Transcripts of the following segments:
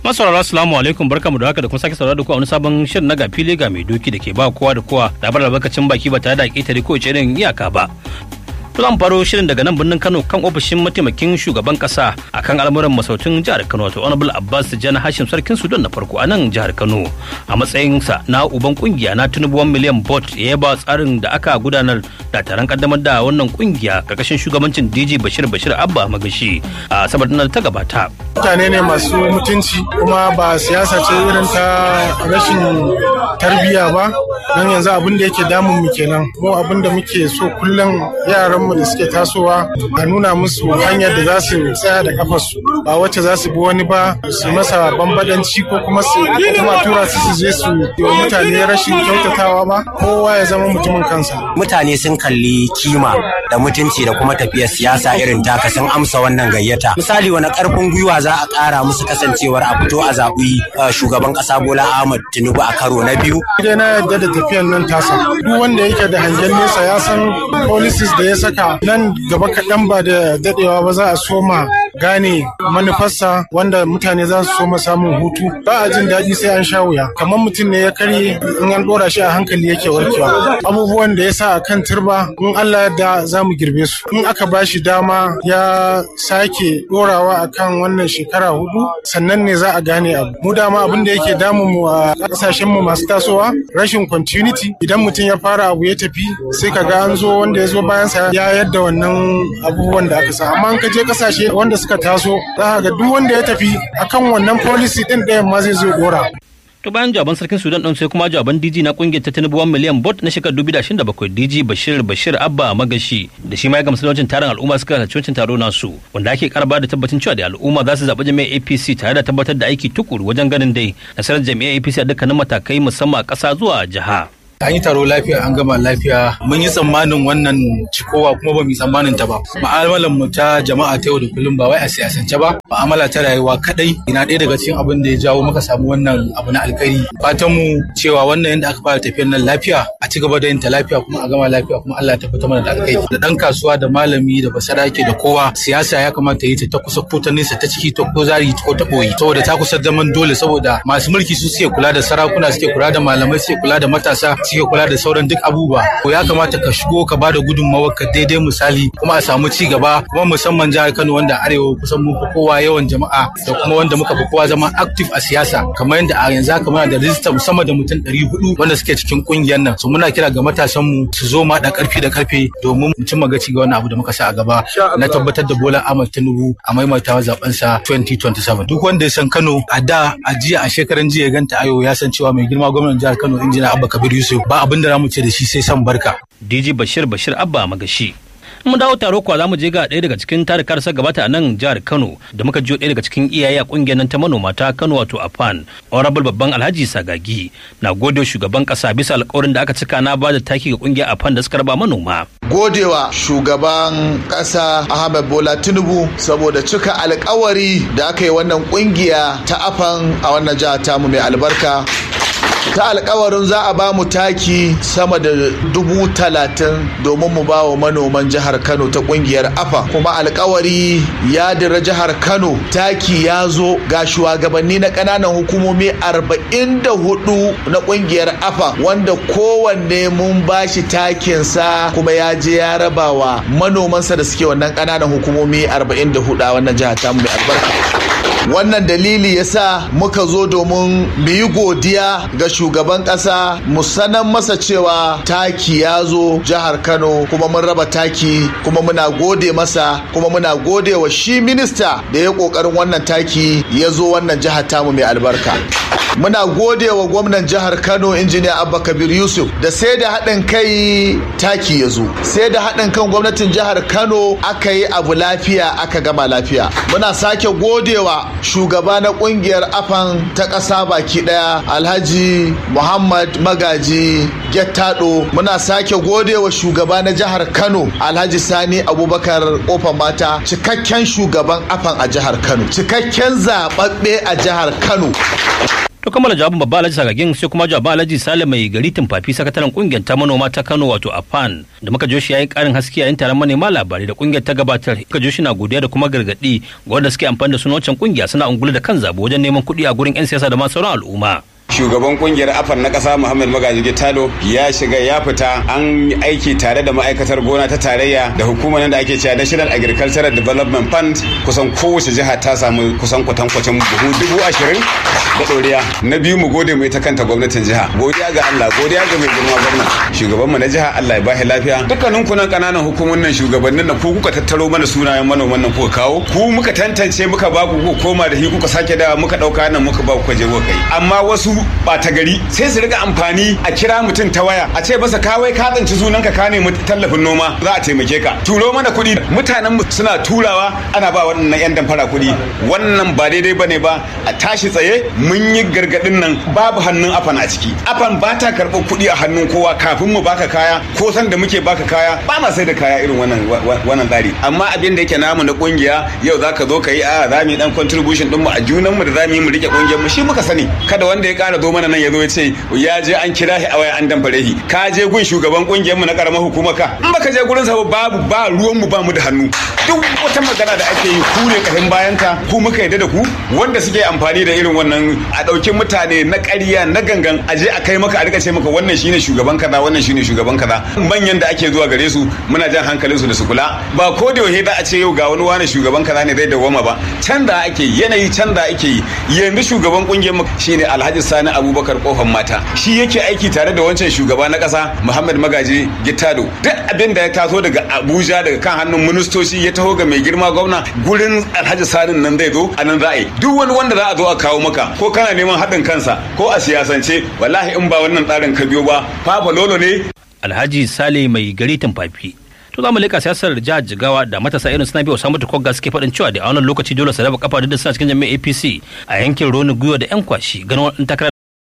Masaurara assalamu alaikum barkamu da haka da kuma sake saurara da ku a wani sabon shirin na ga fili ga mai doki da ke ba kowa da kowa labar albarkacin baki ba tare da ƙetare ko irin iyaka ba. To zan faro shirin daga nan birnin Kano kan ofishin mataimakin shugaban kasa akan al'amuran masautun jihar Kano wato Honorable Abbas Jana Hashim Sarkin Sudan na farko a nan jihar Kano a matsayinsa na uban kungiya na Tinubu 1 million bot ya ba tsarin da aka gudanar da taron kaddamar da wannan kungiya karkashin shugabancin DJ Bashir Bashir Abba Magashi a sabar da ta gabata. Mutane ne masu mutunci kuma ba siyasa ce irin ta rashin tarbiyya ba don yanzu abin da yake damun mu kenan mu abin da muke so kullum yaran mu da suke tasowa a nuna musu hanyar da za su tsaya da kafarsu ba wacce za su bi wani ba su masa bambadanci ko kuma su kuma tura su su je su yi mutane rashin kyautatawa ba kowa ya zama mutumin kansa mutane sun kalli kima da mutunci da kuma tafiyar siyasa irin taka sun amsa wannan gayyata misali wani karfin gwiwa za a kara musu kasancewar a fito a zaɓi shugaban ƙasa bola ahmad tinubu a karo na biyu dai na yadda da tafiyar nan tasa duk wanda yake da hangen nesa ya san policies da ya saka nan gaba kaɗan ba da daɗewa ba za a soma gane manufarsa wanda mutane za su soma samun hutu ba a jin daɗi sai an sha wuya kamar mutum ne ya karye in an ɗora shi a hankali yake warkewa abubuwan da ya sa a kan turba in Allah yadda za mu girbe su in aka ba shi dama ya sake ɗorawa a kan wannan shekara hudu sannan ne za a gane abu mu dama abin da yake damun mu a ƙasashen mu masu tasowa rashin continuity idan mutum ya fara abu ya tafi sai ka ga an zo wanda ya zo bayansa ya yadda wannan abubuwan da aka sa amma in ka je ƙasashe wanda suka taso za ga duk wanda ya tafi akan wannan policy din ɗayan ma zai zo dora. To bayan jawaban sarkin Sudan ɗin sai kuma jawaban DG na kungiyar ta Tinubu 1 miliyan bot na shekarar 2027 DG Bashir Bashir Abba Magashi da shi ma ya gamsu da wancan taron al'umma suka halarci wancan taro nasu wanda ake karba da tabbacin cewa da al'umma za su zaɓi jami'ar APC tare da tabbatar da aiki tukuru wajen ganin dai nasarar jami'ar APC a dukkanin matakai musamman a ƙasa zuwa jiha. an yi taro lafiya an gama lafiya mun yi tsammanin wannan cikowa kuma ba mu yi tsammanin ta ba ma'amalar mu ta jama'a ta yau da kullum ba wai a siyasance ba ma'amala ta rayuwa kadai ina ɗaya daga cikin abin da ya jawo muka samu wannan abu na alkhairi fatan mu cewa wannan yadda aka fara tafiyar nan lafiya a ci gaba da yin ta lafiya kuma a gama lafiya kuma Allah ya tabbatar mana da alkhairi da dan kasuwa da malami da basarake da kowa siyasa ya kamata yi ta ta kusa ko ta nesa ta ciki ta ko zari ko ta boye saboda ta kusa zaman dole saboda masu mulki su suke kula da sarakuna suke kula da malamai suke kula da matasa suke kula da sauran duk abubuwa ko ya kamata ka shigo ka bada gudunmawar ka daidai misali kuma a samu ci gaba kuma musamman jihar Kano wanda arewa kusan mun fi kowa yawan jama'a da kuma wanda muka fi kowa zama active a siyasa kamar yadda a yanzu haka muna da rijista musamman da mutum 400 wanda suke cikin kungiyar nan so muna kira ga matasan mu su zo ma da karfi da karfe domin mu cimma gaci ga wannan abu da muka sa a gaba na tabbatar da Bola Ahmed Tinubu a maimaitawa zaben sa 2027 duk wanda ya san Kano a da a jiya a shekaran jiya ya ganta ayo ya san cewa mai girma gwamnatin jihar Kano injina Abba Kabir Yusuf ba abin da mu ce da shi sai san barka. DG Bashir Bashir Abba Magashi. mun dawo taro kuwa zamu je ga ɗaya daga cikin tarikar sa gabata a nan jihar Kano da muka jiyo ɗaya daga cikin iyaye a kungiyar nan ta manoma ta Kano wato AFAN Honorable babban Alhaji Sagagi na gode shugaban kasa bisa alƙawarin da aka cika na ba da taki ga kungiyar AFAN da suka raba manoma godewa shugaban kasa Ahmed Bola Tinubu saboda cika alkawari da aka yi wannan kungiya ta AFAN a wannan jihar tamu mai albarka ta alkawarin za a ba mu taki sama da dubu talatin domin mu ba wa manoman jihar kano ta kungiyar afa kuma alkawari ya dira jihar kano taki ya zo ga shugabanni na kananan hukumomi arba'in da hudu na kungiyar afa wanda kowanne mun ba shi takinsa kuma ya je ya raba wa manomansa da suke wannan kananan hukumomi arba'in da hudu a wannan jihar tamu mai albarka wannan dalili yasa muka zo domin mu yi godiya ga shugaban kasa mu sanan masa cewa taki ya zo jihar kano kuma mun raba taki kuma muna gode masa kuma muna gode wa shi minista da ya kokarin wannan taki ya zo wannan jihar tamu mai albarka muna gode wa gwamnan jihar kano injiniya abba kabir yusuf da sai da haɗin kai taki ya zo sai da haɗin kan gwamnatin jihar kano aka yi abu lafiya aka gama lafiya muna sake godewa shugaba na kungiyar afan ta ƙasa baki ɗaya alhaji muhammad magaji gettado muna sake godewa shugaba na jihar kano alhaji sani abubakar kofar mata cikakken shugaban afan a jihar kano cikakken zaɓaɓɓe a jihar kano To kammala jawabin babba Alhaji Sagagin sai kuma jawabin Alhaji Sale mai gari Tumfafi sakataren kungiyar ta manoma ta Kano wato AFAN da muka joshi yayin karin haske yayin taron manema labarai da kungiyar ta gabatar. Muka joshi na godiya da kuma gargadi ga wanda suke amfani da sunan wancan kungiya suna ungulu da kan zabo wajen neman kuɗi a gurin 'yan siyasa da ma sauran al'umma. shugaban kungiyar afan na kasa muhammad magaji gitalo ya shiga ya fita an aiki tare da ma'aikatar gona ta tarayya da hukumar da ake cewa national agricultural development fund kusan kowace jiha ta samu kusan kwatankwacin buhu dubu ashirin da ɗoriya na biyu mu gode mu ita kanta gwamnatin jiha godiya ga allah godiya ga mai girma gwamna shugaban mu na jiha allah ya bashi lafiya dukkanin kunan kananan hukumomin nan shugabannin nan ku kuka tattaro mana sunayen manoman nan kuka kawo ku muka tantance muka ba ku koma da hi kuka sake da muka ɗauka nan muka ba ku je kuka kai amma wasu ɓata gari sai su riga amfani a kira mutum ta waya a ce masa kawai ka tsanci sunan ka ka nemi tallafin noma za a taimake ka turo mana kuɗi mutanen mu suna turawa ana ba wannan yan damfara kuɗi wannan ba daidai bane ba a tashi tsaye mun yi gargadin nan babu hannun afan a ciki afan ba ta karɓar kuɗi a hannun kowa kafin mu baka kaya ko san da muke baka kaya ba ma sai da kaya irin wannan wannan tsari amma abin da yake namu na kungiya yau zaka zo ka yi a za mu yi dan contribution din mu a junan mu da za mu yi mu rike kungiyar mu shi muka sani kada wanda ya ƙara zo mana nan ya zo ya ce ya je an kira shi a waya an damfare shi ka je gun shugaban kungiyar mu na karamar hukumar ka in baka je gurin sa babu ba ruwan mu ba mu da hannu duk wata magana da ake yi ku ne kahin bayan ka ku muka yadda da ku wanda suke amfani da irin wannan a ɗauki mutane na ƙarya na gangan a je a kai maka a rika ce maka wannan shine shugaban kaza wannan shine shugaban kaza manyan da ake zuwa gare su muna jan hankalin su da su kula ba ko da yaushe za a ce yau ga wani wani shugaban kaza ne zai dawoma ba canza ake yanayi canza ake yi yanzu shugaban kungiyar mu shine Alhaji Sani Abubakar kofan mata shi yake aiki tare da wancan shugaba na kasa Muhammad Magaji Gittado duk abin da ya taso daga Abuja daga kan hannun ministoci ya taho ga mai girma gwamna gurin Alhaji Sani nan zai zo a nan za a yi duk wani wanda za a zo a kawo maka ko kana neman haɗin kansa ko a siyasance wallahi in ba wannan tsarin ka biyo ba fafa lolo ne Alhaji Sale mai gari Tumfafi to za mu leka siyasar jihar jigawa da matasa irin suna biyu samu tukogga suke faɗin cewa da a wannan lokaci dole su raba kafa da suna cikin jami'ar apc a yankin roni gwiwa da yan kwashi ganin wani takarar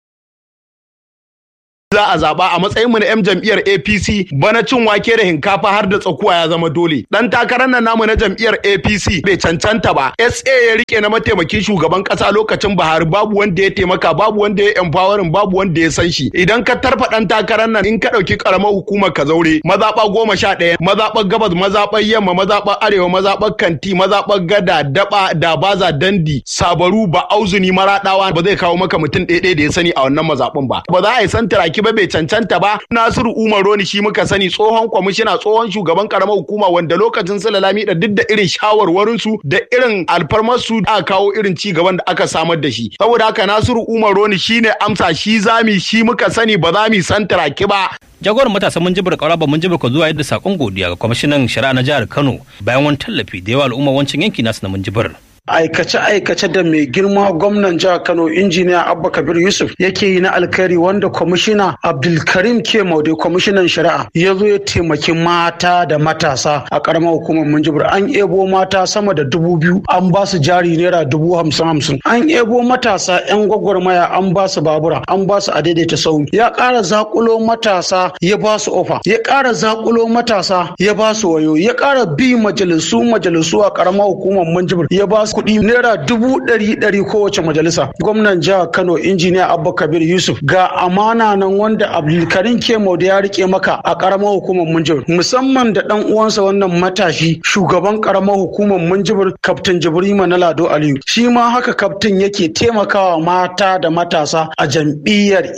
za a zaba a matsayin mu na 'yan jam'iyyar APC bana cin wake da hinkafa har da tsakuwa ya zama dole. Dan takarar nan namu na jam'iyyar APC bai cancanta ba. SA ya rike na mataimakin shugaban kasa lokacin Buhari babu wanda ya taimaka babu wanda ya empowering babu wanda ya san shi. Idan ka tarfa dan takarar nan in ka dauki karamar hukumar ka zaure mazaba goma sha ɗaya mazaɓar gabas mazaɓar yamma mazaɓar arewa mazaɓar kanti mazaɓar gada daba dabaza dandi sabaru ba auzuni maraɗawa ba zai kawo maka mutum ɗaya da ya sani a wannan mazaɓin ba. Ba za a yi santaraki ba bai cancanta ba Nasiru Umar Roni shi muka sani tsohon kwamishina tsohon shugaban karamar hukuma wanda lokacin Salalami da duk da irin shawarwarin su da irin alfarmar su aka kawo irin ci gaban da aka samar da shi saboda haka Nasiru Umar Roni shine amsa shi zami shi muka sani ba za mu santaraki ba jagoran matasan mun jibir ba mun jibir zuwa yadda sakon godiya ga kwamishinan shari'a na jihar Kano bayan wani tallafi da yawa al'umma wancan yanki nasu na mun jibir aikace-aikace da mai girma gwamnan jihar kano injiniya abba kabir yusuf yake yi na alkhairi wanda kwamishina abdulkarim ke maude kwamishinan shari'a ya zo ya taimaki mata da matasa a karamar hukumar minjibir an ebo mata sama da dubu biyu an ba su jari naira dubu hamsin hamsin an ebo matasa yan gwagwarmaya an ba su babura an ba su a daidaita sau ya ƙara zakulo matasa ya ba su ofa ya ƙara zakulo matasa ya ba su wayo ya ƙara bi majalisu majalisu a karamar hukumar minjibir ya ba su kuɗi naira dubu ɗari ɗari kowace majalisa gwamnan jihar kano injiniya abba kabir yusuf ga amana nan wanda abdulkarim kemo da ya rike maka a ƙaramar hukumar munjibir musamman da ɗan uwansa wannan matashi shugaban ƙaramar hukumar munjibir kaftin jibrima na lado aliyu shi ma haka kaftin yake taimakawa mata da matasa a jam'iyyar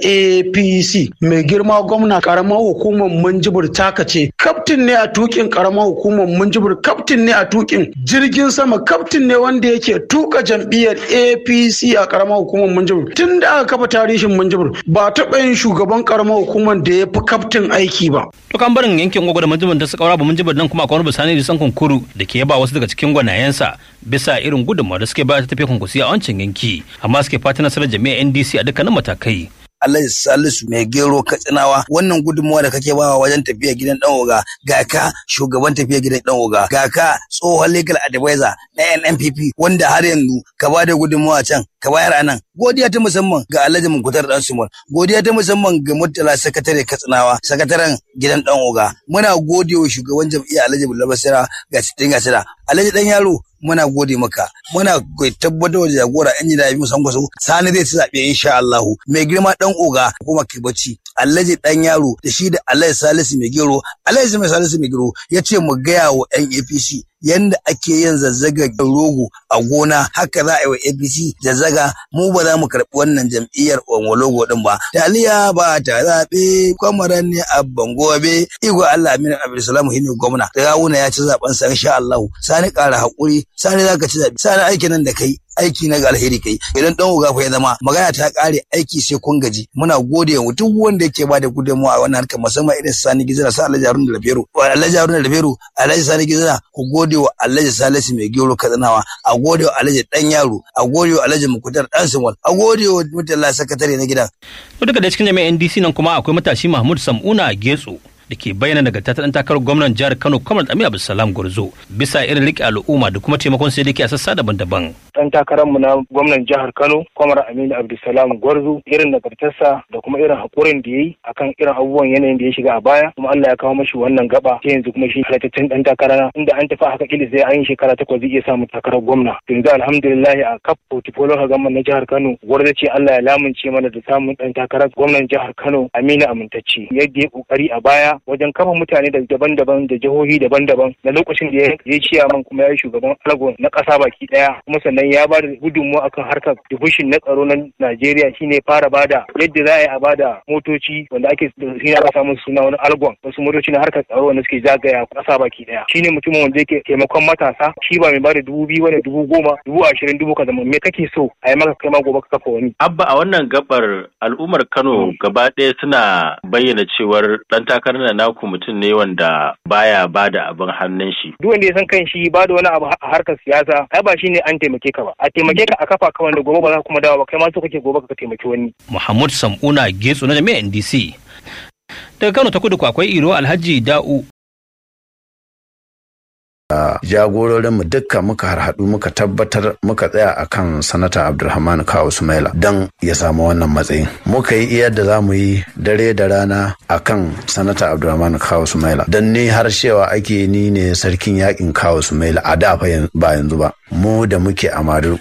apc mai girma gwamna ƙaramar hukumar munjibir taka ce kaftin ne a tukin ƙaramar hukumar munjibir kaftin ne a tukin jirgin sama kaftin ne wanda yake tuka jam'iyyar apc a karamar hukumar munjibir tun da aka kafa tarihin munjibir ba taɓa yin shugaban karamar hukumar da ya fi kaftin aiki ba. to kan barin yankin gwagwada munjibir da suka ba munjibir nan kuma akwai wani bisani da san kunkuru da ke yaba wasu daga cikin gwanayensa bisa irin gudunmawa da suke bayar ta tafiya kunkusi a wancan yanki amma suke fata nasarar jami'ar ndc a dukkanin matakai. Allah Salisu mai gero katsinawa wannan gudunmawa da kake bawa wajen tafiya gidan dan oga ga ka shugaban tafiya gidan dan oga ga ka tsohon legal advisor na NNPP wanda har yanzu ka ba da gudunmawa can ka bayar anan godiya ta musamman ga Alhaji Munkutar Dan Sumar godiya ta musamman ga Murtala sakatare katsinawa sakataren gidan dan oga muna gode wa shugaban jam'iyyar Alhaji Bulla Basira ga Sitin Gasira alhaji dan yaro muna gode maka muna tabbatar da jagora yan jida biyu san kwaso sani zai ci zaɓe insha Allah mai girma dan oga kuma kai bacci alhaji dan yaro da shi da alhaji salisu mai gero alhaji mai salisu mai gero ya ce mu gaya wa yan apc yanda ake yin zazzaga rogo a gona haka za a yi wa apc zazzaga mu ba za mu karɓi wannan jam'iyyar logo din ba taliya ba ta zaɓe kwamaran ne a bangobe igo allah aminu abdulsalam shine gwamna da gawuna ya ci zaben sa insha Allah sani ƙara haƙuri sani za ka ci zaɓe sani aikin nan da kai aiki na ga alheri kai idan dan uga fa ya zama magana ta kare aiki sai kun gaji muna gode wa duk wanda yake bada gudunmawa a wannan harkar musamman irin sani gizira sa Alhaji Haruna da Lafero Alhaji Haruna da Lafero Alhaji Sani gizira ku gode wa Alhaji Salisu mai gero katsinawa a gode wa Alhaji dan yaro a gode wa Alhaji Mukutar dan Simon a gode wa mutalla sakatare na gidan to daga da cikin jami'an NDC nan kuma akwai matashi Mahmud Sam'una Getso da ke bayyana nagarta ta dan takarar gwamnan jihar Kano Kamar Aminu Abdulsalam Gwarzo bisa irin riƙe al'umma da kuma taimakon sai da ke a sassa daban-daban. Dan takararmu na gwamnan jihar Kano Kamar Aminu Abdulsalam Gwarzo irin nagartarsa da kuma irin haƙurin da ya yi akan irin abubuwan yanayin da ya shiga a baya kuma Allah ya kawo mashi wannan gaba sai yanzu kuma shi halittattun dan takara inda an tafi haka kili sai an yi shekara takwas zai iya samun takarar gwamna. Yanzu alhamdulillah a kaf portfolio ka gama na jihar Kano Gwarzo ce Allah ya lamunce mana da samun dan takarar gwamnan jihar Kano Aminu Amintacci yadda ya kokari a baya wajen kama mutane da daban-daban da jihohi daban-daban na lokacin da ya ciya man kuma ya yi shugaban algon na ƙasa baki ɗaya kuma sannan ya ba da gudunmawa akan harkar dubushin na tsaro na Najeriya shine fara bada yadda za a yi a bada motoci wanda ake shi aka samu suna wani algon wasu motoci na harkar tsaro wanda suke zagaya ƙasa baki ɗaya shine mutumin wanda yake taimakon matasa shi ba mai bada dubu biyu wani dubu goma dubu ashirin dubu kaza me kake so a yi maka kai ma gobe ka kafa wani. Abba a wannan gabar al'ummar Kano gaba ɗaya suna bayyana cewar ɗan takarar da naku mutum ne wanda baya bada abin hannun shi. Duk wanda ya san kan shi ba da wani abu a harkar siyasa ai ba shine an taimake ka ba. A taimake ka a kafa ka wanda gobe ba za kuma dawo ba kai ma so kake gobe ka taimaki wani. Muhammad Sam'una Getso na jami'ar NDC. Daga Kano ta kudu akwai Iro Alhaji Da'u jagororinmu dukka muka harhaɗu muka tabbatar muka tsaya akan sanata abdulrahman kawo sumaila don ya samu wannan matsayin muka yi iya da za mu yi dare da rana akan sanata abdulrahman kawo sumaila don ni har cewa ake ni ne sarkin yakin kawo sumaila a da ba yanzu ba mu da muke a